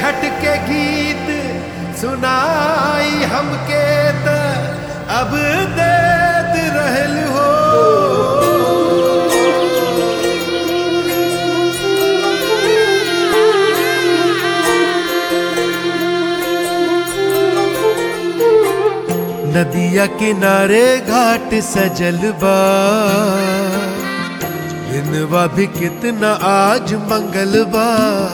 छठ के गीत सुनाई हमके त अब देत रहल हो नदिया किनारे घाट सजल बा दिनवा भी कितना आज मंगल बा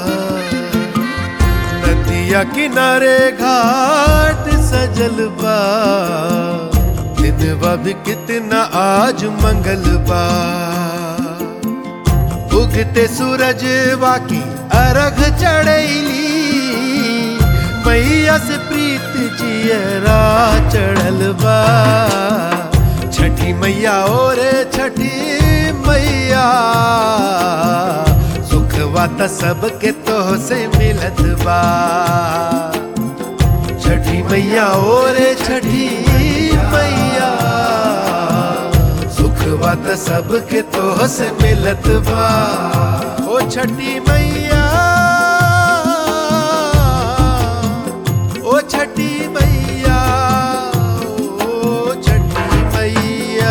नदिया किनारे घाट सजल बा दिनवा भी कितना आज मंगल बा उगते सूरज वाकी अर्घ चढ़ैली मैया से प्रीत जियरा चढ़ल बा छठी मैया और छठी मैया सुखवा त सबके तोह से मिलत बा छठी मैया और छठी मैया सुखवा त सबके तोह से मिलत बा ओ छठी मैया ओ छठी मैया ओ छठी मैया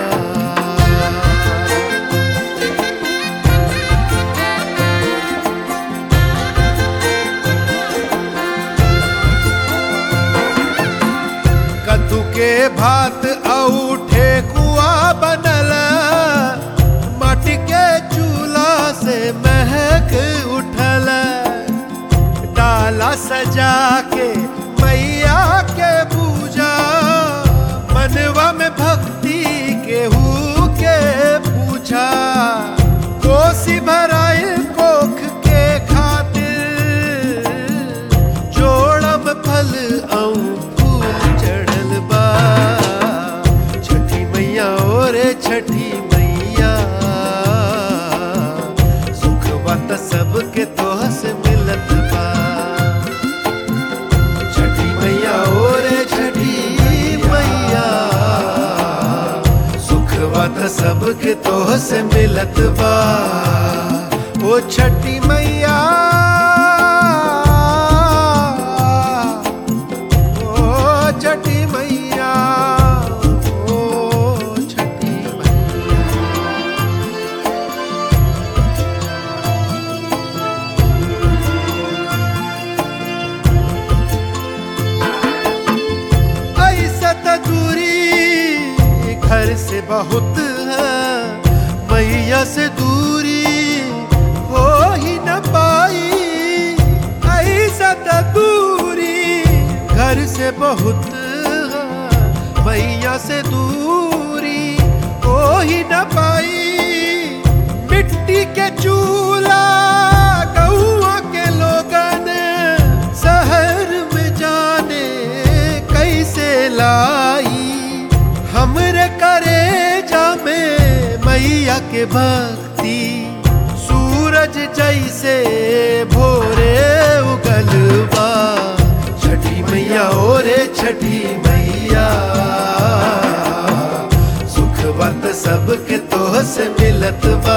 कद्दू के भात औठे कुआ बनल माटी के चूल्हा से महक उठल डाला सजा के मैया के पूजा मनवा में भक्ति केहू के पूछा कोसी भराए कोख के खातिर जोड़म फल औ फूल चढ़ल बा छठी मैया और छठी मैया सुखवा त सबके तोह से मिलत बा छठी मैया और छठी मैया सुखवा त सबके तोह से मिलत बा ओ छठी मैया ओ छठी मैया ओ छठी मैया ऐसा त दूरी घर से बहुत है मैया से दूरी हो ही न पाई ऐसा त दूरी घर से बहुत है मैया से दूरी हो ही न पाई मिट्टी के चूल्हा गौआ के लोगन शहर में जाने कैसे लाई हमरे करे जामे मैया के भक्ति सूरज जैसे भोरे उगलवा छठी मैया ओरे छठी मैया सुखवत सबके तोह से मिलत बा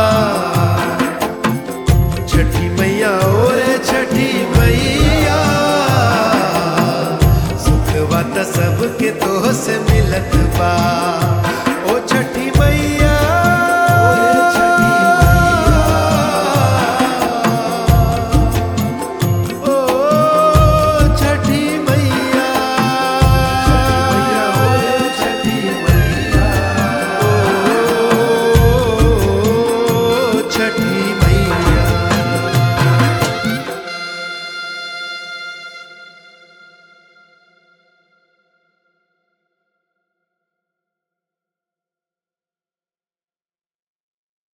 छठी मैया ओरे छठी मैया सुखवा त सबके तोह से मिलत बा